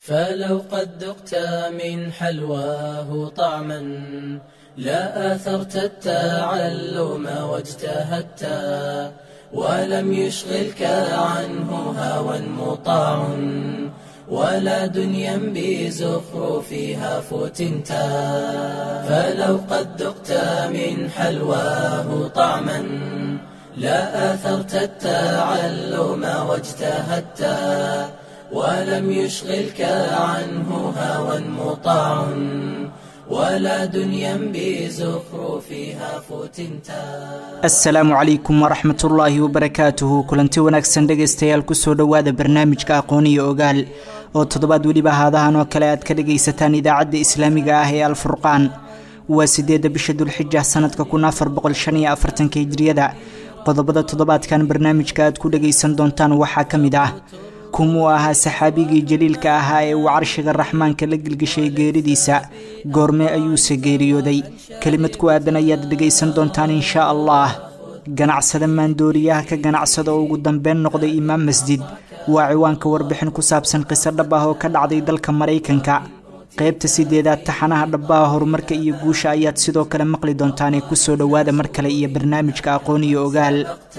فلو قد ذقت من حلواه طعما لا آثرت التعلم واجتهدت ولم يشغلك عنه هوى مطاع ولا دنيا بزخرفها فتنت فلو قد ذقت من حلواه طعما لا آثرت التعلم واجتهدت ولم يشغلك عنه هوى مطاع ولا دنيا بزخرفها فتنتا asalaamu calaykum waraxmat ullaahi wabarakaatuhu kulanti wanaagsan dhegaystayaal kusoo dhowaada barnaamijka aqoon iyo ogaal oo toddobaad weliba haadahan oo kale aad ka dhagaysataan idaacadda islaamiga ah ee alfurqaan waa sideedda bisha dulxija sanadka kun afar boqol shan iyo afartanka hijriyada qodobada toddobaadkan barnaamijka aad ku dhagaysan doontaan waxaa ka mid ah kumuu ahaa saxaabigii jaliilka ahaa ee uu carshiga raxmaanka la gelgashay geeridiisa goormee ayuuse geeriyooday kelimad ku aadan ayaad dhegaysan doontaan inshaa allah ganacsada maandooriyaha ka ganacsada oo ugu dambeyn noqday imaam masjid waa ciwaanka warbixin ku saabsan qiso dhab ah oo ka dhacday dalka maraykanka qaybta sideedaad taxanaha dhabbaha horumarka iyo guusha ayaad sidoo kale maqli doontaanee kusoo dhowaada mar kale iyo barnaamijka aqoon iyo ogaal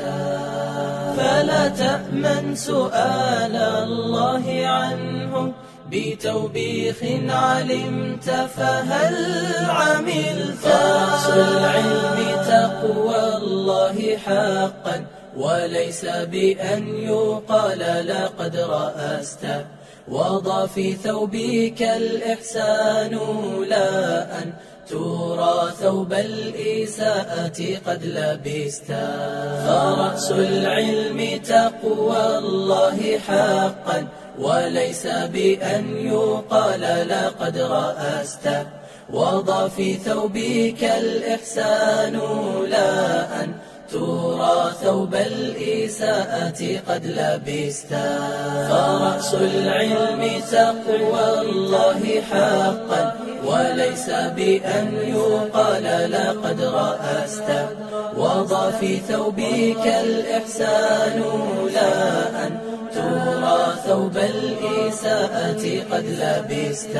فلا تأمن سؤال الله عنه بتوبيخ علمت فهل عملت أصل العلم تقوى الله حقا وليس بأن يقال لقد رأست وضع في ثوبك الإحسان لا أن ترى ثوب الإساءة قد لبست فرأس العلم تقوى الله حقا وليس بأن يقال لقد رأست وضع في ثوبك الإحسان لا أن ترى ثوب الإساءة قد لبست فرأس العلم تقوى الله حقا وليس بأن يقال لقد رأست وضع في ثوبك الإحسان لا أن ترى ثوب الإساءة قد لبست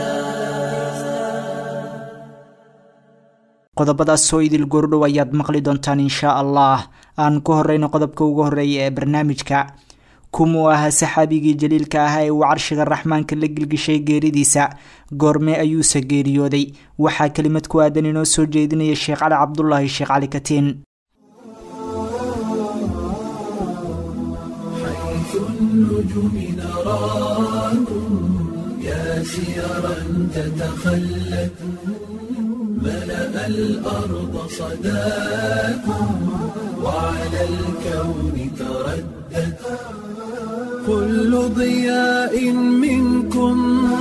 qodobadaas soo idil goordhow ayaad maqli doontaan inshaa allah aan ku horeyno qodobka ugu horeeya ee barnaamijka kumuu ahaa saxaabigii jaliilka ahaa ee uu carshiga raxmaanka la gilgishay geeridiisa goormee ayuuse geeriyooday waxaa kelimad ku aadan inoo soo jeedinaya sheekh cali cabdulaahi sheekh cali katiin ملأ الأرض صداكم وعلى الكون تردد كل ضياء منكم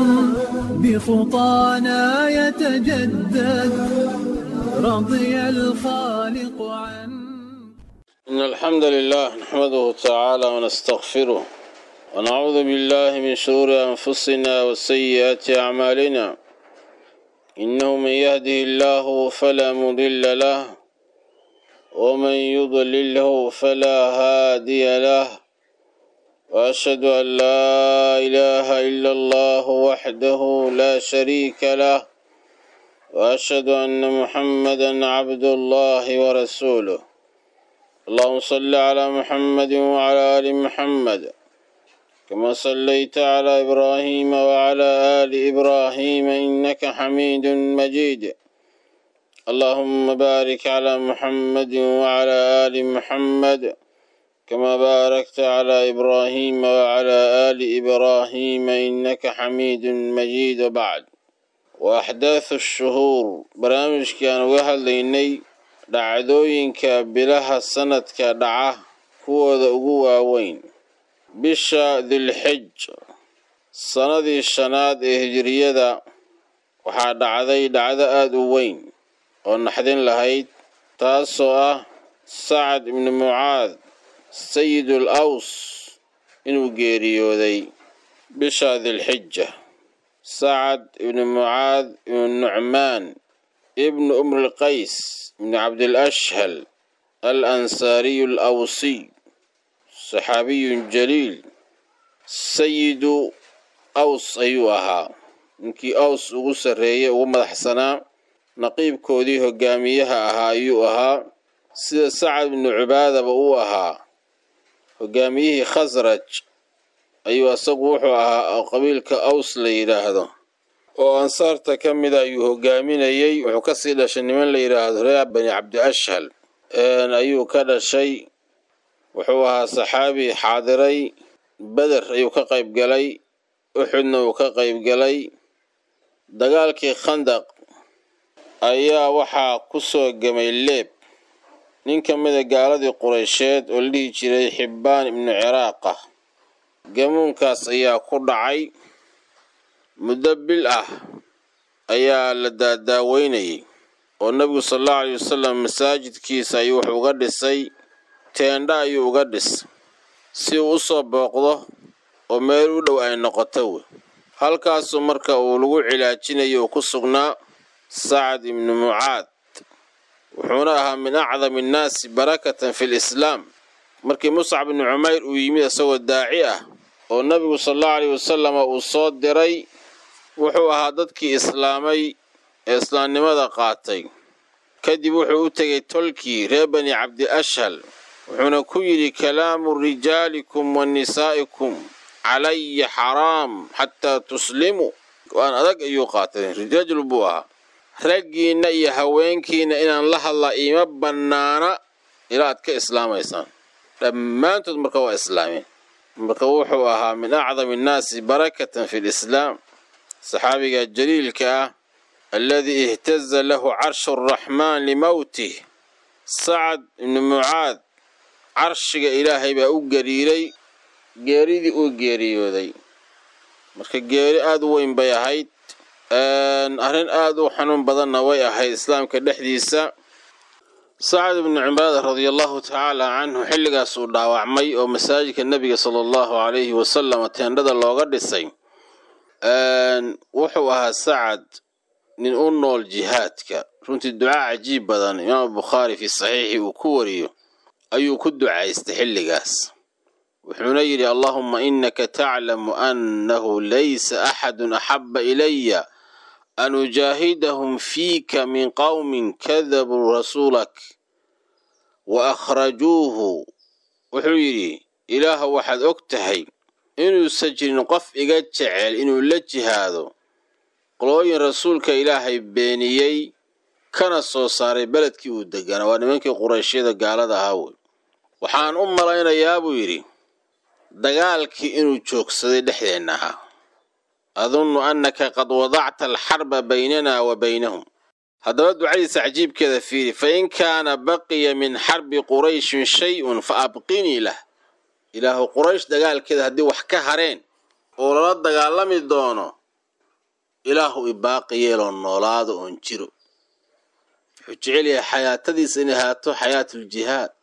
بخطانا يتجدد رضي الخالق عن إن الحمد لله نحمده تعالى ونستغفره ونعوذ بالله من شرور أنفسنا وسيئات أعمالنا إنه من يهده الله فلا مضل له ومن يضلله فلا هادي له وأشهد أن لا إله إلا الله وحده لا شريك له وأشهد أن محمدا عبد الله ورسوله اللهم صل على محمد وعلى آل محمد كما صليت على إبراهيم وعلى آل إبراهيم إنك حميد مجيد اللهم بارك على محمد وعلى آل محمد كما باركت على إبراهيم وعلى آل إبراهيم إنك حميد مجيد وبعد وأحداث الشهور برامج كان وهل ليني dhacdooyinka bilaha sanadka dhaca kuwooda ugu waaweyn bisha dilxij sannadii shanaad ee hijiriyada waxaa dhacday dhacdo aada u weyn oo naxdin lahayd taasoo ah sacad ibnu mucaad sayidul aws inuu geeriyooday bisha dilxija sacad ibnu mucaad ibnu nucmaan ibnu umrilqays ibnu cabdilashhal al ansaariyu alawsiy saxaabiyun jaliil sayidu aws ayuu ahaa ninkii aws ugu sarreeyey ugu madaxsanaa naqiibkoodii hogaamiyaha ahaa ayuu ahaa sida sacad ibnu cubaadaba uu ahaa hogaamiyihii khasraj ayuu asagu wuxuu ahaa qabiilka aws la yidhaahdo oo ansaarta ka mida ayuu hogaaminayey wuxuu kasii dhashay niman la yidhaahdo reer bani cabdi ashhal ayuu ka dhashay wuxuu ahaa saxaabi xaadiray beder ayuu ka qayb galay uxudna uu ka qayb galay dagaalkii khandaq ayaa waxaa ku soo gemay leeb nin ka mida gaaladii qureysheed oo la dhihi jiray xibbaan ibnu ciraaqa gamuunkaas ayaa ku dhacay muddo bil ah ayaa la daadaaweynayay oo nebigu sal allahu aleyh wasalam masaajidkiisa ayuu wuxuu uga dhisay teendha ayuu uga dhis si uu u soo booqdo oo meel u dhow ay noqoto wey halkaasuu marka uu lagu cilaajinayo uu ku sugnaa sacad ibnu mucaad wuxuuna ahaa min acdami annaasi barakatan fi lislaam markii muscab ibnu cumayr uu yimid isagoo daaci ah oo nebigu sal allahu aleyh wasalama uu soo diray wuxuu ahaa dadkii islaamay ee islaamnimada qaatay kadib wuxuu u tegay tolkii reer bani cabdi ashhal wuxuuna ku yidhi kalaamu rijaalikum wa nisaa'ikum calaya xaraam xataa tuslimuu waan adag ayuu qaatay rajul buu ahaa raggiinna iyo haweenkiinna inaan la hadlaa iima bannaana ilaa aad ka islaamaysaan dhammaantood marka waa islaameen marka wuxuu ahaa min acdami annaasi barakatan fi lislaam saxaabiga jaliilka ah alladii ihtaza lahu carshu araxmaan limowtih sacad ibnu mucaad carshiga ilaahay baa u gariiray geeridii uu geeriyooday marka geeri aada u weyn bay ahayd arrin aada u xanuun badanna way ahayd islaamka dhexdiisa sacad ibnu cibaada radia allahu tacaala canhu xilligaas uu dhaawacmay oo masaajidka nebiga sala allahu calayhi wasalam teendhada looga dhisay wuxuu ahaa sacad nin u nool jihaadka runtii ducaa cajiib badan imaam bukhaari fii saxiixi uu ku wariyo ayuu ku ducaystay xilligaas wuxuuna yidhi allahuma inaka taclamu annahu laysa axadun axaba ilaya an ujaahidahum fiika min qowmin kadabuu rasuulak wa akhrajuuhu wuxuu yidhi ilaaha waxaad og tahay inuusan jirin qof iga jecel inuu la jihaado qolooyin rasuulka ilaahay beeniyey kana soo saaray beledkii uu deganaa waa nimankii qurayshyada gaalada ahaa wey waxaan u malaynayaa buu yidhi dagaalkii inuu joogsaday dhexdeenna ahaa adunnu annaka qad wadacta alxarba baynana wa baynahum haddaba ducadiisa cajiibkeeda fiiri fa in kaana baqiya min xarbi qurayshin shay-un fa abqinii lah ilaahu quraysh dagaalkeeda haddii wax ka hareen oo lala dagaalami doono ilaahu ibaaqi yeeloo noolaado oon jiro wuxuu jecel yahay xayaatadiisa inay ahaato xayaatuljihaad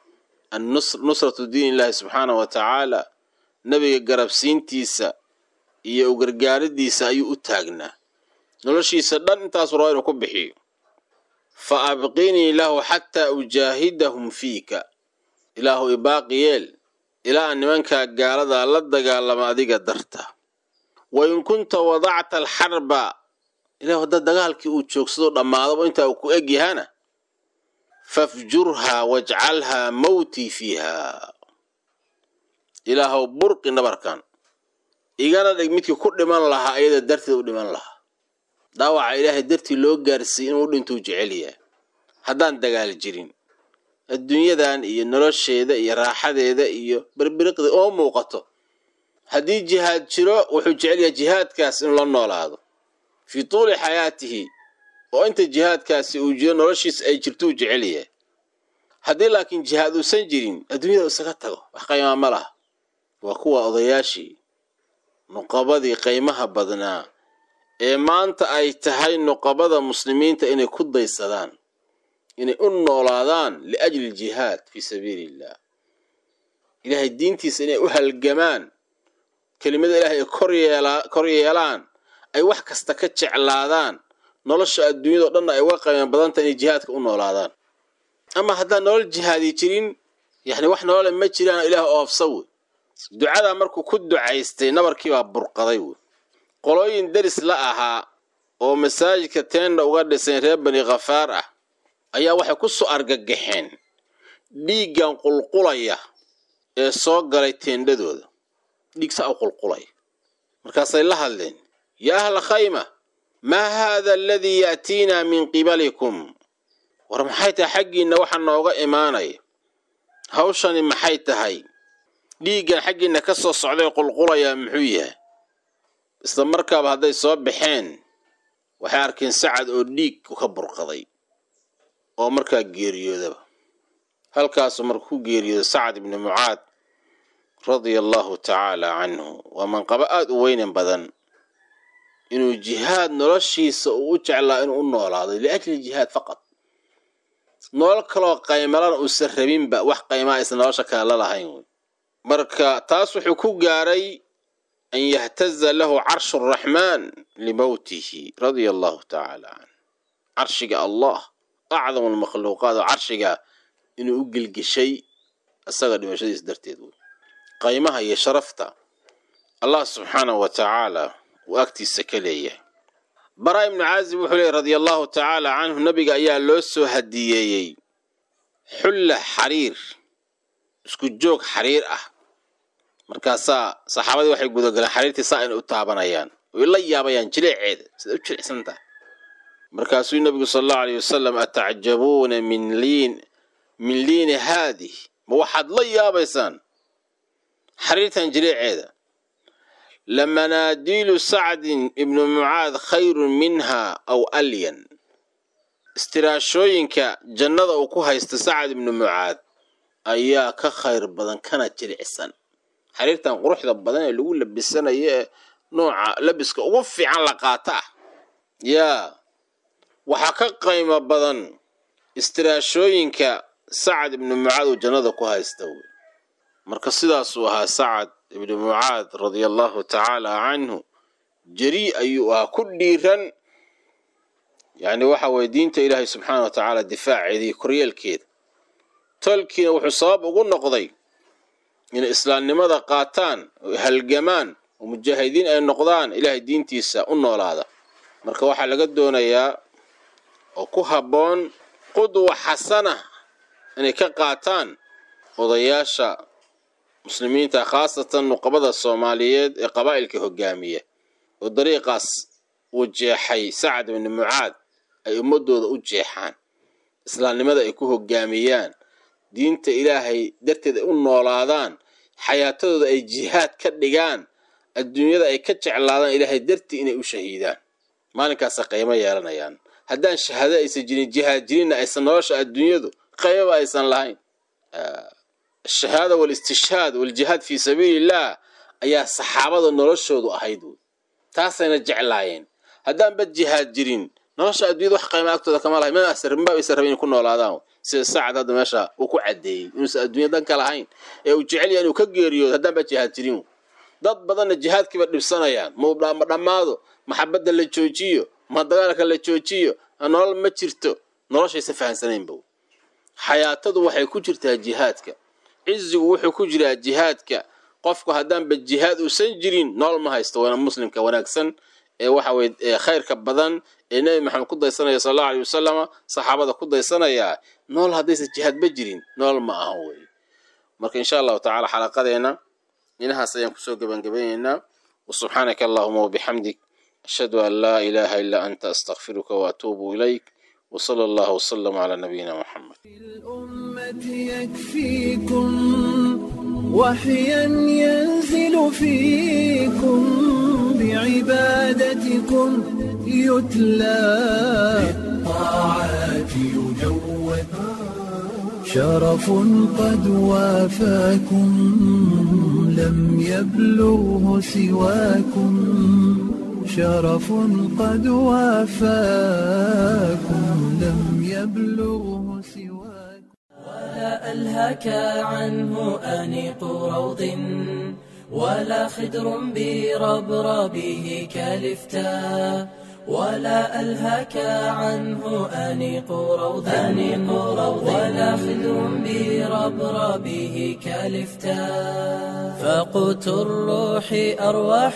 nusratu diin illaahi subxaana wa tacaala nebiga garabsiintiisa iyo u gargaaridiisa ayuu u taagnaa noloshiisa dhan intaasu raba inuu ku bixiyo fa abqinii lahu xataa ujaahidahum fiika ilaahu ibaaqi yeel ilaa aan nimankaa gaaladaa la dagaalama adiga darta wa in kunta wadacta alxarba ilah hadda dagaalkii uu joogsado dhammaadaba intaa uu ku eg yahana fafjurhaa wajcalhaa mawtii fiiha ilaahow burqi nabarkan igana dhig midkii ku dhiman lahaa ayada darteed u dhiman lahaa dhaawaca ilaahay dartii loo gaarsiiyey inuu dhintuu jecel yahay haddaan dagaal jirin adduunyadan iyo nolosheeda iyo raaxadeeda iyo berberiqda oo muuqato haddii jihaad jiro wuxuu jecel yahay jihaadkaas inuu la noolaado fii tuuli xayaatihi oo inta jihaadkaasi uu jiro noloshiisa ay jirto uu jecel yahay haddii laakiin jihaad uusan jirin adduunyada isaga tago wax qaymaa ma laha waa kuwa odayaashii nuqabadii qaymaha badnaa ee maanta ay tahay nuqabada muslimiinta inay ku daysadaan inay u noolaadaan liajli ljihaad fii sabiili illah ilaahay diintiisa inay u halgamaan kelimada ilahay ay kor yeelaan ay wax kasta ka jeclaadaan nolosha adduunyado dhanna ay uga qayman badanta inay jihaadka u noolaadaan ama haddaan nolol jihaadi jirin yani wax nolole ma jiraan ilaah oofsa wey ducadaa markuu ku ducaystay nabarkiibaa burqaday wey qolooyin deris la ahaa oo masaajidka teenda uga dhisayn reer bani khafaar ah ayaa waxay ku soo argagaxeen dhiiggan qulqulaya ee soo galay teendhadooda dhiig saa u qulqulaya markaasay la hadleen yaa ahla khayma maa haada aladii ya'tiinaa min qibalikum war maxay tahay xaggiinna waxa nooga imaanaya hawshani maxay tahay dhiiggan xaggiinna ka soo socday qulqulayaa muxuu yahay isla markaaba hadday soo baxeen waxay arkeen sacad oo dhiig ka burqaday oo markaa geeriyoodaba halkaasuu marka ku geeriyooda sacad ibni mucaad radia allahu tacaala canhu waa manqabo aada u weynan badan inuu jihaad noloshiisa uu u jeclaa inuu u noolaado liajli jihaad faqad nolol kaloo qaymalana uusan rabinba wax qaymaa aysan nolosha kale la lahayn wey marka taas wuxuu ku gaaray an yahtaza lahu carshu araxmaan limowtihi radia allahu tacaala canh carshiga allah acdamu lmakhluuqaat oo carshiga inuu u gelgeshay isaga dhimashadiis darteed wey qaymaha iyo sharafta allah subxaanahu wa tacaala uu agtiisa ka leeyahay baraa ibnu caazib wuxuu leeyay radia allahu tacaala canhu nabiga ayaa loo soo hadiyeeyey xulla xariir isku joog xariir ah markaasaa saxaabadii waxay gudagaleen xariirtii saa inay u taabanayaan way la yaabayaan jileeceeda sida u jilicsan tahay markaasuu nabigu sala allahu aleyh wasalam atacjabuuna min liin min liini haadih ma waxaad la yaabaysaan xariirtan jileeceeda lamanaadiilu sacdin ibnu mucaad khayrun minha aw alyan istiraashooyinka jannada uu ku haysta sacad ibnu mucaad ayaa ka khayr badan kana jilicsan xariirtan quruxda badan ee lagu labisanayo ee nooca labiska ugu fiican la qaata ah yaa waxaa ka qaymo badan istiraashooyinka sacad ibnu mucaad uu jannada ku haysta wey marka sidaasuu ahaa sacad ibnu mucaad radia allahu tacaala canhu jarii ayuu ahaa ku dhiiran yacni waxa weye diinta ilaahay subxaana wa tacaala difaaceeda iyo koryeelkeeda tolkiina wuxuu sabab ugu noqday inay islaamnimada qaataan oo halgamaan oo mujaahidiin ay noqdaan ilaahay diintiisa u noolaada marka waxaa laga doonayaa oo ku habboon qudwa xasana inay ka qaataan odayaasha muslimiinta khaasatan nuqabada soomaaliyeed ee qabaa'ilka hogaamiya oo dariiqaas uu jeexay sacad ibni mucaad ay ummadooda u jeexaan islaamnimada ay ku hogaamiyaan diinta ilaahay darteed ay u noolaadaan xayaatadooda ay jihaad ka dhigaan adduunyada ay ka jeclaadaan ilaahay dartii inay u shahiidaan maalinkaasa qaymo yeelanayaan haddaan shahaado aysan jirin jihaad jirinna aysan nolosha adduunyadu qaymaba aysan lahayn ashahaada waalistishhaad waaljihaad fii sabiili illaah ayaa saxaabada noloshoodu ahayd wey taasayna jeclaayeen haddaanba jihaad jirin nolosha adduunyada wax qayma agtooda kama lahayn ma asrinba aysan rabin inay ku noolaadaan sida sacad hadda meesha uu ku caddeeyey inuusan adduunya danka lahayn ee uu jecel yahay inuu ka geeriyoodo haddaanba jihaad jirin dad badanna jihaadkiiba dhibsanayaan ma dhammaado maxabadda la joojiyo ma dagaalka la joojiyo nolol ma jirto noloshaysa fahansanaynba xayaatadu waxay ku jirtaa jihaadka cizigu wuxuu ku jiraa jihaadka qofku haddaanba jihaad uusan jirin nool ma haysto waana muslimka wanaagsan ee waxa weye ee khayrka badan ee nebi maxamed ku daysanaya sal allahu aleyh wasalama saxaabada ku daysanayaa nool haddaysan jihaadba jirin nool ma ahan weye marka insha allahu tacala xalaqadeena inahaas ayaan kusoo gebangebaynaynaa wasubxaanaka allahuma wabixamdik ashhadu an laa ilaaha ilaa anta astakfiruka waatuubu ilayk وصلى الله وسلم على نبينا محمد الأمة يكفيكم وحيا ينزل فيكم بعبادتكم يتلى بالطاعات يجود شرف قد وافاكم لم يبلغه سواكم شرف قد وافاكم لم يبلغه سواكم ولا ألهك عنه أنيق روض ولا خدر بربربه كالفتاء ولا ألهك عنه أنيق روض أنيق روض ولا خذ بربربه كالفتاء فقوت الروح أرواح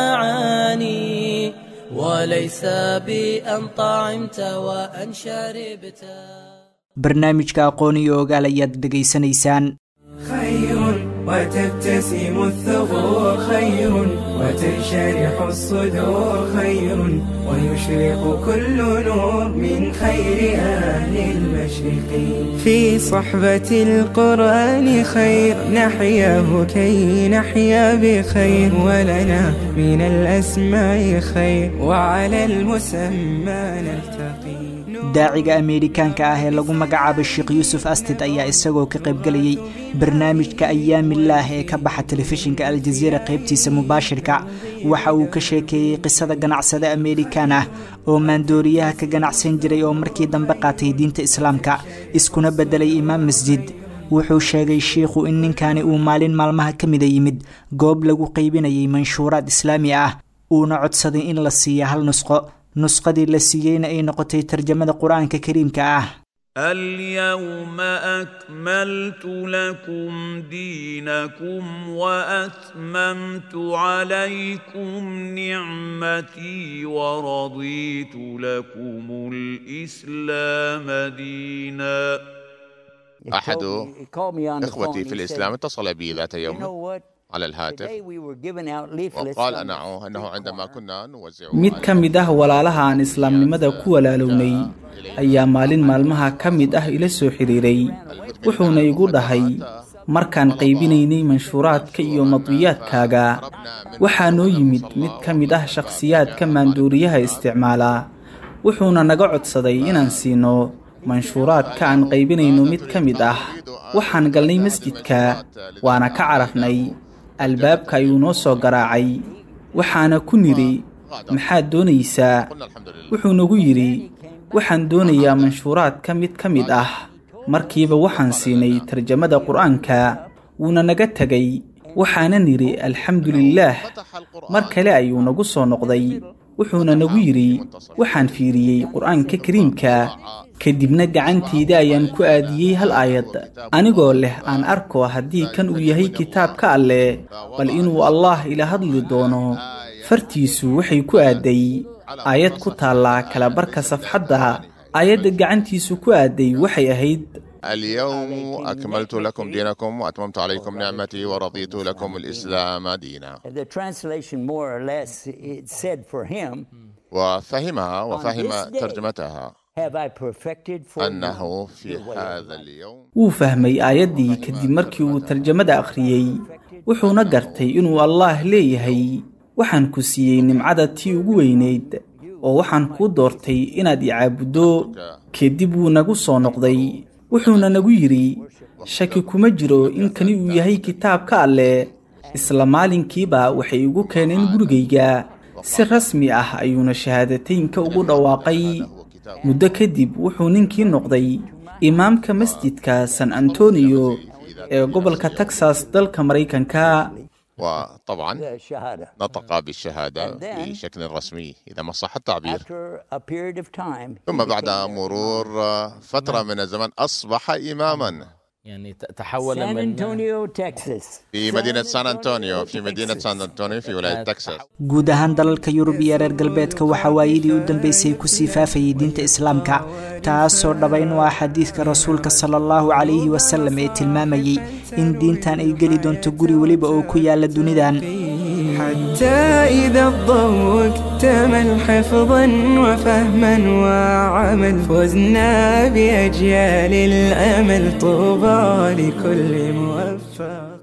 المعاني وليس بأن طعمت وأن شربت barnaamijka aqoon iyo ogaal ayaad dhegaysanaysaan خير وتبتسم الثغور خير وتنشرح الصدور خير ويشرق كل نور من خير أهل المشرق في صحبة القرآن خير نحياه كي نحيا بخير ولنا من الأسماء خير وعلى المسمى نلتقي daaciga ameerikaanka ah ee lagu magacaabo sheekh yuusuf astid ayaa isagoo ka qaybgelayay barnaamijka ayaamilaah ee ka baxa telefishinka aljaziira qaybtiisa mubaashirka waxa uu ka sheekeeyey qisada ganacsade ameerikaan ah oo maandooriyaha ka ganacsan jiray oo markii dambe qaatay diinta islaamka iskuna beddelay imaam masjid wuxuu sheegay shiikhu in ninkani uu maalin maalmaha ka mida yimid goob lagu qaybinayay manshuuraad islaami ah uuna codsaday in la siiya hal nusqo nusqadii la siiyeyna ay noqotay tarjamada qur-aanka kariimka ah اليوم أكملت لكم دينكم وأتممت عليكم نعمتي ورضيت لكم الإسلام دينا أحد إخوتي في الإسلام اتصل بي ذات يوم على الهاتف وقال أنه أنه عندما كنا نوزع mid ka mid ah walaalaha aan islaamnimada ku walaalownay ayaa maalin maalmaha ka mid ah ila soo xidhiiray wuxuuna igu dhahay markaan qaybinaynay manshuuraadka iyo madwiyaadkaaga waxaa noo yimid mid ka mid ah shakhsiyaadka maanduuriyaha isticmaala wuxuuna naga codsaday inaan siino manshuuraadka aan qaybinayno mid ka mid ah waxaan galnay masjidka waana ka cararnay albaabka ayuu noo soo garaacay waxaana ku nidhi maxaad doonaysaa wuxuu nagu yidhi waxaan doonayaa manshuuraadka mid ka mid ah markiiba waxaan siinay tarjamada qur-aanka wuuna naga tegay waxaana nidhi alxamdu lilaah mar kale ayuu nagu soo noqday wuxuuna nagu yidhi waxaan fiiriyey qur-aanka kariimka kadibna gacantayda ayaan ku aadiyey hal aayad anigoo leh aan arko haddii kan uu yahay kitaabka alleh bal inuu allaah ila hadli doono fartiisu waxay ku aaday aayad ku taallaa kalabarka safxadda aayadda gacantiisu ku aaday waxay ahayd اليوم أكملت لكم دينكم وأتممت عليكم نعمتي ورضيت لكم الإسلام دينا The translation more or less it said for him, وفهمها وفهم ترجمتها Have I perfected for you أنه في your way of هذا life?" اليوم wuu fahmay aayaddii kadib markii uu tarjamada akhriyey wuxuuna gartay inuu allaah leeyahay waxaan ku siiyey nimcada tii ugu weynayd oo waxaan kuu doortay inaad i caabuddo kadib wuu nagu soo noqday wuxuuna nagu yidhi shaki kuma jiro in kani uu yahay kitaabka alleh isla maalinkiiba waxay igu keeneen gurigayga si rasmi ah ayuuna shahaadateynka ugu dhawaaqay muddo kadib wuxuu ninkii noqday imaamka masjidka san antonio ee gobolka texas dalka maraykanka وطبعا The shahada. نطق بالشهادة And then- بشكل رسمي إذا ما صح التعبير After a period of time, he ثم بعد became مرور فترة من الزمن أصبح إماما يعني ت- تحول San من Antonio, Texas. في مدينة سان أنطونيو في مدينة سان أنطونيو في ولاية تكساس guud ahaan dalalka yurub iyo reer galbeedka waxaa waayadii u dambeysay kusii faafayay diinta islaamka taasoo dhabayn u ah xadiidka rasuulka sala allahu calayhi wasalam ee tilmaamayey in diintan ay geli doonto guri weliba oo ku yaala dunidan حتى إذا الضوء اكتمل حفظا وفهما وعمل فزنا بأجيال الأمل طوبى لكل موفق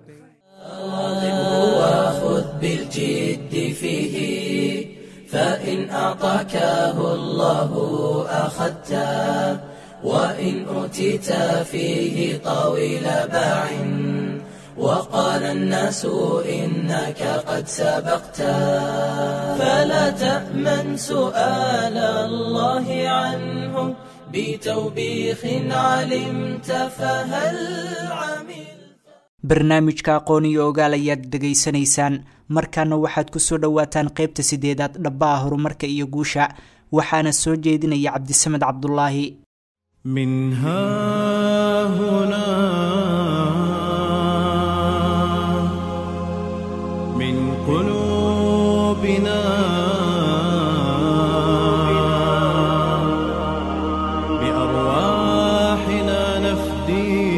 وخذ بالجد فيه فإن أعطاكه الله أخذته وإن أوتيت فيه طويل باع وقال الناس إنك قد سبقت فلا تأمن سؤال الله عنه بتوبيخ علمت فهل عمل barnaamijka aqoon iyo ogaal ayaad dhegaysanaysaan markaana waxaad kusoo dhowaataan qeybta sideedaad dhabbaha horumarka iyo guusha waxaana soo jeedinaya cabdisamed cabdulaahi من ها هنا من قلوبنا بأرواحنا نفدي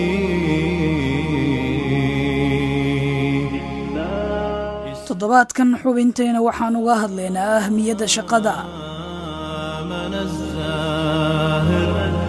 toddobaadkan xubinteena waxaan uga hadlaynaa ahmiyadda shaqada من الزاهر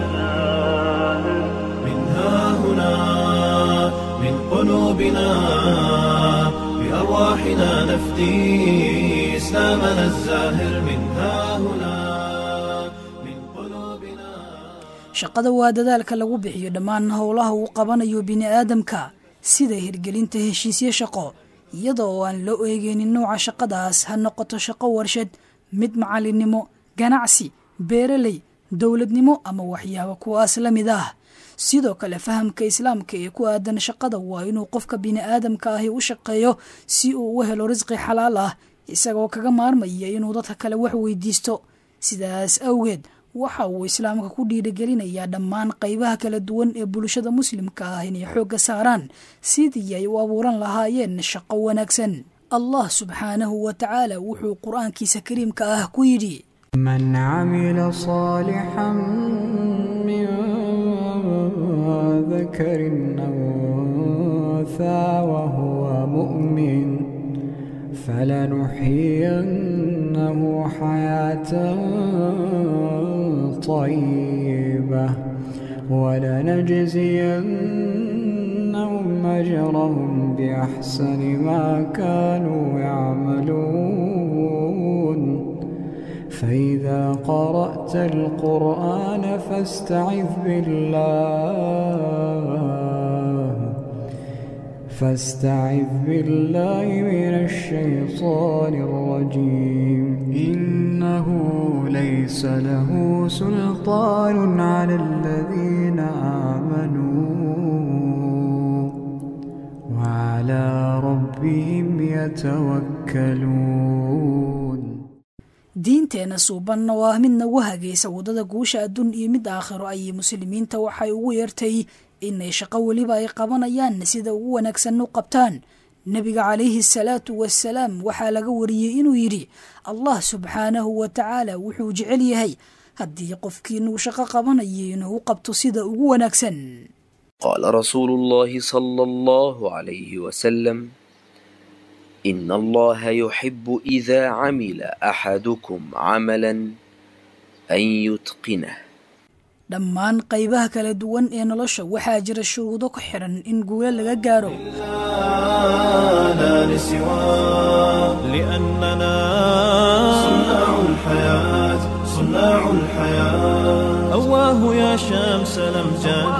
من ها هنا من قلوبنا بأرواحنا نفدي إسلامنا الزاهر من ها هنا من قلوبنا shaqada waa dadaalka lagu bixiyo dhammaan howlaha uu qabanayo bini'aadamka sida hirgelinta heshiisyo shaqo iyada oo aan loo eegeynin nooca shaqadaas ha noqoto shaqo warshad mid macalinimo ganacsi beeraley dowladnimo ama waxyaabo kuwaas la mid ah sidoo kale fahamka islaamka ee ku aadan shaqada waa inuu qofka bini'aadamka ahi u shaqeeyo si uu u helo risqi xalaal ah isagoo kaga maarmaya inuu dadka kale wax weydiisto sidaas awgeed waxa uu islaamka ku dhiirigelinayaa dhammaan qaybaha kala duwan ee bulshada muslimka ah inay xoogga saaraan sidii ay u abuuran lahaayeen shaqo wanaagsan allah subxaanahu wa tacaala wuxuu qur-aankiisa kariimka ah ku yidhi من عمل صالحا من ذكر أو أنثى وهو مؤمن فلنحيينه حياة طيبة ولنجزينهم أجرهم بأحسن ما كانوا يعملون فإذا قرأت القرآن فاستعذ بالله فاستعذ بالله من الشيطان الرجيم إنه ليس له سلطان على الذين آمنوا وعلى ربهم يتوكلون diinteenna suubanna waa mid nagu hagaysa waddada guusha adduun iyo mid aakhiro ayay muslimiinta waxay ugu yeertay inay shaqo weliba ay qabanayaan sida ugu wanaagsan u qabtaan nebiga calayhi asalaatu wasalaam waxaa laga wariyey inuu yidhi allah subxaanahu wa tacaala wuxuu jecel yahay haddii qofkiinuu shaqo qabanayo inuu u qabto sida ugu wanaagsan قال رسول الله صلى الله عليه وسلم إن الله يحب إذا عمل أحدكم عملا أن يتقنه dhammaan qaybaha kala duwan ee nolosha waxaa jira shuruudo ku xiran in guulo laga gaaro لا لسواه لأننا صناع الحياة صناع الحياة أواه يا شمس الأمجاد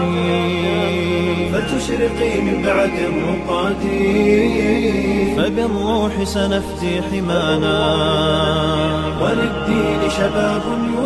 فتشرقي من بعد الرقاد فبالروح سنفدي حمانا وللدين شباب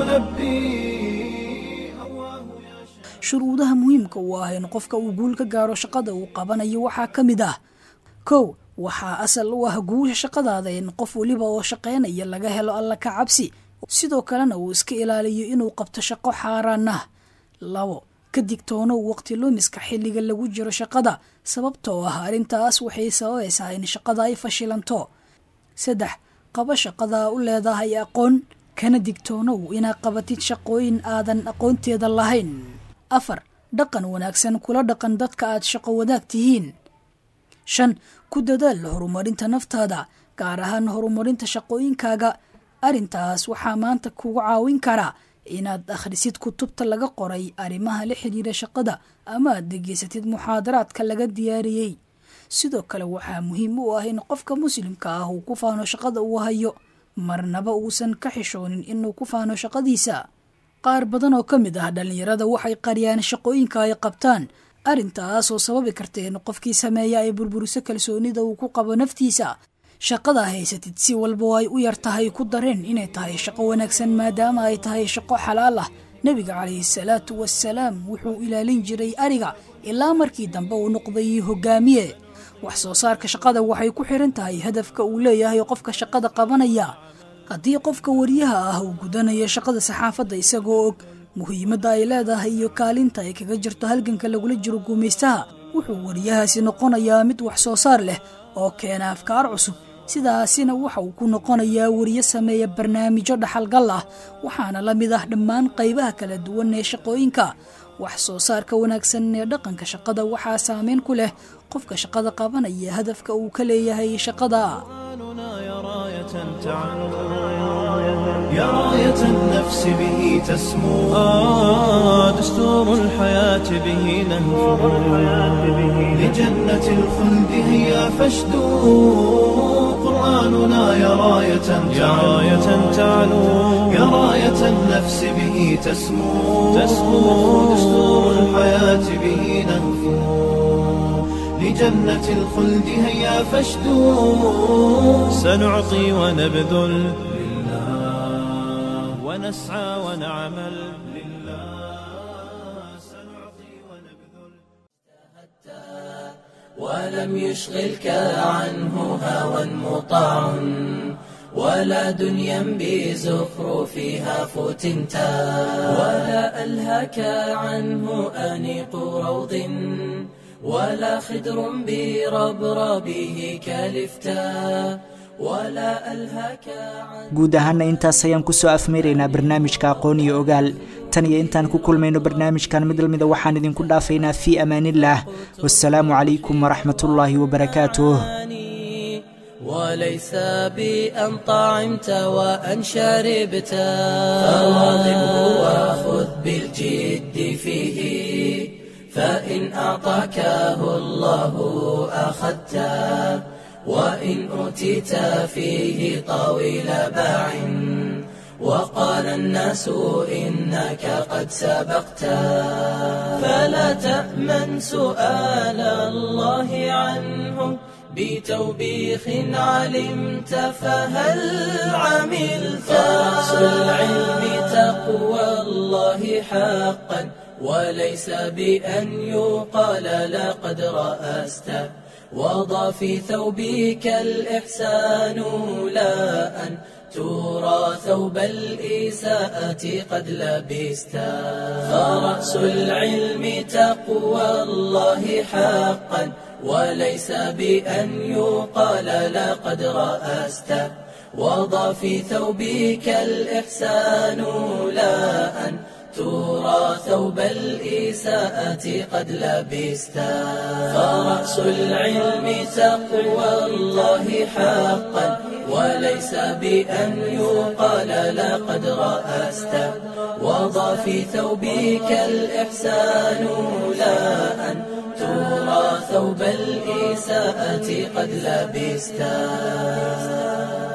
يلبي shuruudaha muhiimka u ah in qofka uu guul ka gaaro shaqada uu qabanayo waxaa ka mid ah kow waxaa asal u ah guusha shaqadaada in qof weliba oo shaqaynaya laga helo alla ka cabsi sidoo kalena uu iska ilaaliyo inuu qabto shaqo xaaraan ah labo ka digtoonow waqti lumiska xilliga lagu jiro shaqada sababtoo ah arrintaas waxay sababaysaa in shaqada ay fashilanto saddex qabo shaqadaa u leedahay aqoon kana digtoonow inaad qabatid shaqooyin aadan aqoonteeda lahayn afar dhaqan wanaagsan kula dhaqan dadka aad shaqo wadaag tihiin shan ku dadaal horumarinta naftaada gaar ahaan horumarinta shaqooyinkaaga arrintaas waxaa maanta kugu caawin karaa inaad akhrisid kutubta laga qoray arrimaha la xidhiira shaqada ama aad degeysatid muxaadaraadka laga diyaariyey sidoo kale waxaa muhiim u ah in qofka muslimka ah uu ku faano shaqada uu hayo marnaba uusan ka xishoonin inuu ku faano shaqadiisa qaar badan oo ka mid ah dhallinyarada waxay qariyaan shaqooyinka ay qabtaan arrintaasoo sababi karta in qofkii sameeya ay burburiso kalsoonida uu ku qabo naftiisa shaqada haysatid si walba ay u yar tahay ku dareen inay tahay shaqo wanaagsan maadaama ay tahay shaqo xalaal ah nebiga calayhi salaatu wasalaam wuxuu ilaalin jiray ariga ilaa markii dambe uu noqday hogaamiye wax soo saarka shaqada waxay ku xiran tahay hadafka uu leeyahay qofka shaqada qabanaya haddii qofka wariyaha ah uu gudanayo shaqada saxaafadda isagoo og muhiimadda ay leedahay iyo kaalinta ay kaga jirto halganka lagula jiro guumaystaha wuxuu wariyahaasi noqonayaa mid wax soo saar leh oo keena afkaar cusub sidaasina waxa uu ku noqonayaa wariye sameeya barnaamijyo dhaxalgal ah waxaana la mid ah dhammaan qaybaha kala duwan ee shaqooyinka wax soo saarka wanaagsan ee dhaqanka shaqada waxaa saameyn ku leh qofka shaqada qabanaya hadafka uu ka leeyahay shaqada يا راية النفس به تسمو آه دستور الحياة به نهفو لجنة الخلد هيا فاشدو قرآننا يا راية يا راية تعلو يا راية النفس به تسمو تسمو دستور الحياة به نهفو لجنة الخلد هيا فاشدو سنعطي ونبذل ونسعى ونعمل ولم يشغلك عنه هوى مطاع ولا دنيا بزخرفها فتنتا ولا ألهك عنه أنيق روض ولا خدر بربربه كالفتا guud ahaana intaas ayaan kusoo afmeeraynaa barnaamijka aqoon iyo ogaal tan iyo intaan ku kulmayno barnaamijkan mid lamida waxaan idinku dhaafaynaa fii amaanillaah wasalaamu calaykum waraxmat ullaahi wabarakaatuh وليس بأن طعمت وأن شربت فواظبه وخذ بالجد فيه فإن أعطاكه الله أخذته وإن أوتيت فيه طويل باع وقال الناس إنك قد سبقت فلا تأمن سؤال الله عنه بتوبيخ علمت فهل عملت رأس العلم تقوى الله حقا وليس بأن يقال لقد رأست وضع في ثوبك الإحسان لا أن ترى ثوب الإساءة قد لبست فرأس العلم تقوى الله حقا وليس بأن يقال لقد رأست وضع في ثوبك الإحسان لا أن ترى ثوب الإساءة قد لبست فرأس العلم تقوى الله حقا وليس بأن يقال لقد رأست وضع في ثوبك الإحسان لا أن ترى ثوب الإساءة قد لبست